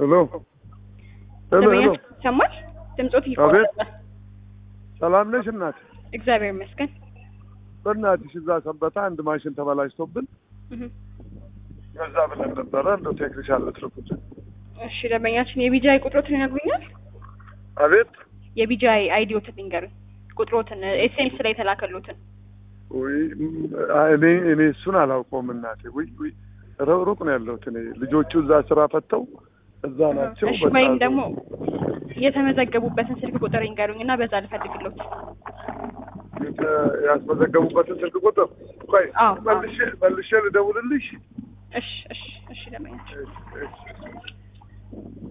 ሄሎ ሄሎ ሄሎ፣ ይሰማል? ድምጾት አቤት። ይቆራረጣል። ሰላም ነሽ እናት? እግዚአብሔር ይመስገን። በእናትሽ እዛ ሰንበታ አንድ ማሽን ተበላሽቶብን እህ። ከዛ ብለን ነበረ እንደው ቴክኒሻን ልትልኩት። እሺ ደንበኛችን የቢጂአይ ቁጥሮትን ይነግሩኛል? አቤት የቢጂአይ አይዲዎትን ይንገሩኝ። ቁጥሮትን ኤስኤምኤስ ላይ የተላከሉትን። ውይ ም- እኔ እኔ እሱን አላውቀውም እናቴ። ውይ ውይ ሩ- ሩቅ ነው ያለሁት እኔ። ልጆቹ እዛ ስራ ፈተው እዛ ናቸው። እሺ በቃ ወይም ደግሞ የተመዘገቡበትን ስልክ ቁጥር ይንገሩኝ እና በዛ ልፈልግሎት። የተ- ያስመዘገቡበትን ስልክ ቁጥር ቆይ አዎ፣ አዎ። መልሼ መልሼ ልደውልልሽ። እሺ እሺ እሺ ደንበኛችን እሺ፣ እሺ።